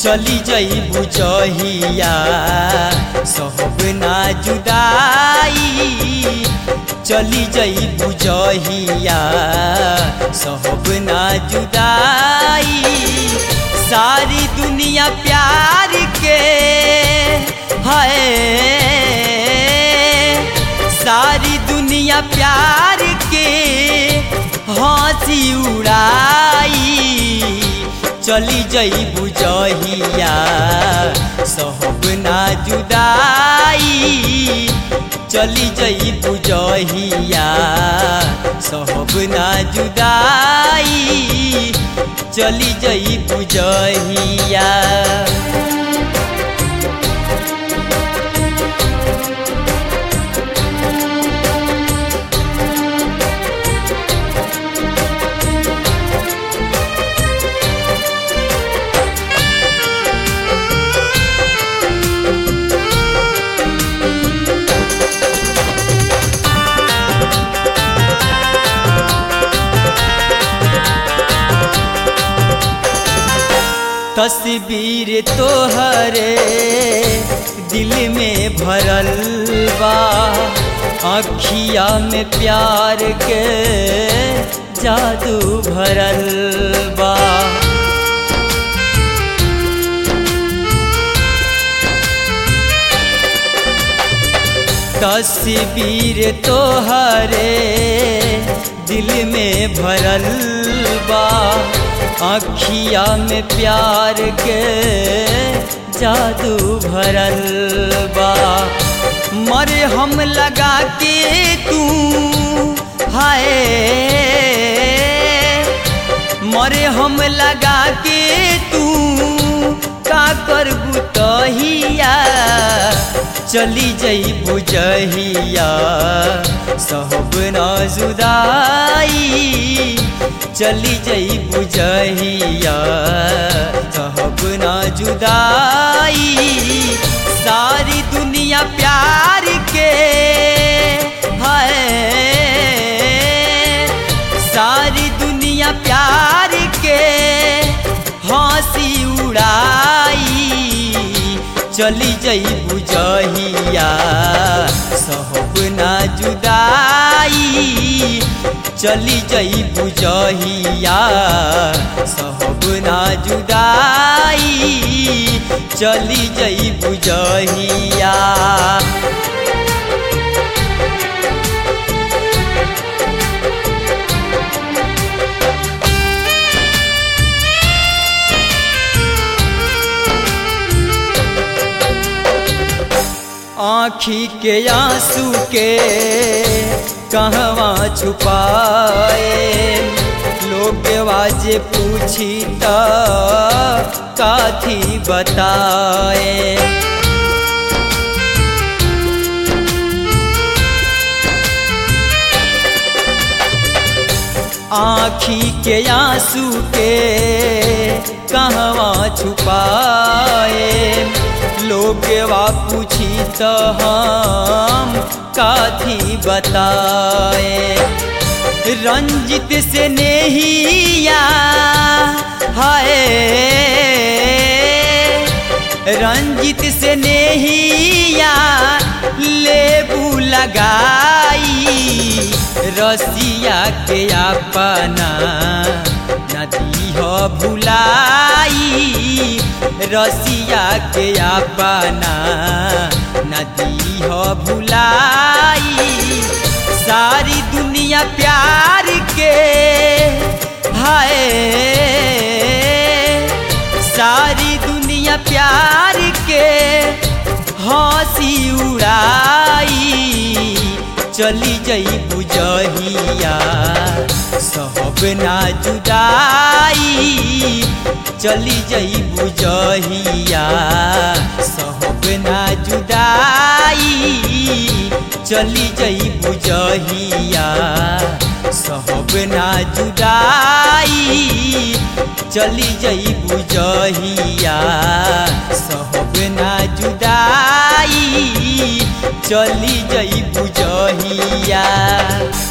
चली जई बुझहिया सहब ना जुदाई चली जई बुझहिया सहब ना जुदाई सारी दुनिया प्यार के है सारी दुनिया प्यार के हंसी उड़ाई चली जई बुझहिया सहब ना जुदाई चली जई बुझहिया सहब ना जुदाई चली जई बुझहिया तस्वीर तोहरे दिल में भरल बा अखिया में प्यार के जादू भरल बा तस्वीर तोहरे दिल में भरल बा अखिया में प्यार के जादू भरल बा मरे हम लगा के तू हाय मरे हम लगा के तू का कर बुतहिया चली जई बुझहिया सहब ना जुदाई चली जई बुझहिया सहब ना जुदाई सारी दुनिया प्यार के है सारी दुनिया प्यार के हंसी उड़ाई चली जई बुझहिया सहब ना जुदाई चली जई बुझहिया सहब ना जुदाई चली जई बुझहिया आँखी के आंसू के कहवा छुपाए लोग वाजे पूछी त काथी बताए आँखी के आंसू के कहवा छुपाए लोग वा पूछी तो हम काथी बताए रंजित से नेहिया हाय रंजित से नेहिया लेबू लगाई रसिया के अपना नदी हो भुलाई रसिया के अपना नदी हो भुलाई सारी दुनिया प्यार के हाय सारी दुनिया प्यार के हंसी उड़ाई चली जई बुझहिया सहब ना जुदाई चली जई बुझहिया सहब ना जुदाई चली जई बुझहिया सहब ना जुदाई चली जई बुझहिया सहब ना जुदाई चली जई बुझहिया